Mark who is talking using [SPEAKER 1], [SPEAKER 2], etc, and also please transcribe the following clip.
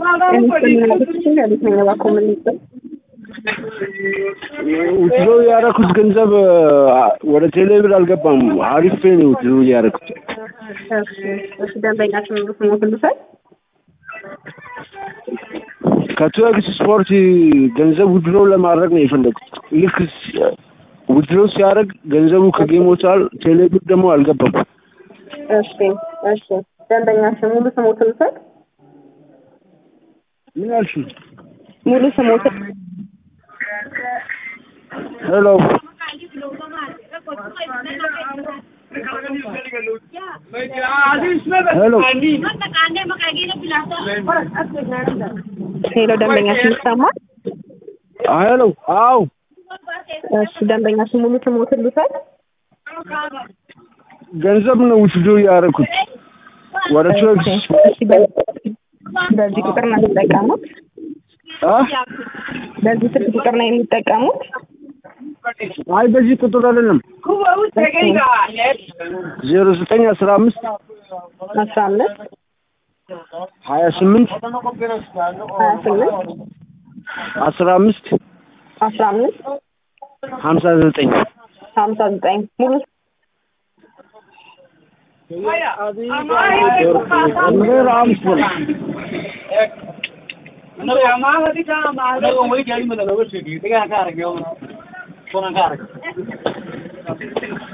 [SPEAKER 1] ውትሮ ያደረኩት ገንዘብ ወደ ቴሌብር አልገባም። አሪፍ ፔ ነው ውትሮ ያደረኩት።
[SPEAKER 2] እሺ ደንበኛችን ሙሉ ስሞትን ልውሰድ።
[SPEAKER 1] ከቱዌክስ ስፖርት ገንዘብ ውድሮ ለማድረግ ነው የፈለጉት። ልክ ውድሮ ሲያደርግ ገንዘቡ ከጌም ወጥቷል። ቴሌብር ደግሞ አልገባም።
[SPEAKER 2] እሺ እሺ ደንበኛችን ሙሉ ስሞትን ልውሰድ።
[SPEAKER 1] ምን ያልሽ?
[SPEAKER 2] ሙሉ ስሞትን
[SPEAKER 1] ሄሎ ሄሎ
[SPEAKER 2] ሄሎ ደንበኛችን ይሰማል?
[SPEAKER 1] ሄሎ አው
[SPEAKER 2] እሺ ደንበኛችን ሙሉ ስሞትን ልውሰድ።
[SPEAKER 1] ገንዘብ ነው ውስዶ ያደረኩት ወደ ቱዌክስ
[SPEAKER 2] እሺ በ- በዚህ ቁጥር ነው የሚጠቀሙት?
[SPEAKER 1] አ
[SPEAKER 2] በዚህ ስልክ ቁጥር ነው የሚጠቀሙት?
[SPEAKER 1] አይ በዚህ ቁጥር አይደለም። ዜሮ ዘጠኝ አስራ አምስት
[SPEAKER 2] አስራ አምስት
[SPEAKER 1] ሀያ ስምንት
[SPEAKER 2] ሀያ ስምንት
[SPEAKER 1] አስራ አምስት
[SPEAKER 2] አስራ አምስት
[SPEAKER 1] ሀምሳ ዘጠኝ
[SPEAKER 2] ሀምሳ ዘጠኝ ሙሉ
[SPEAKER 1] ዜሮ አምስት ነው።
[SPEAKER 3] Ano,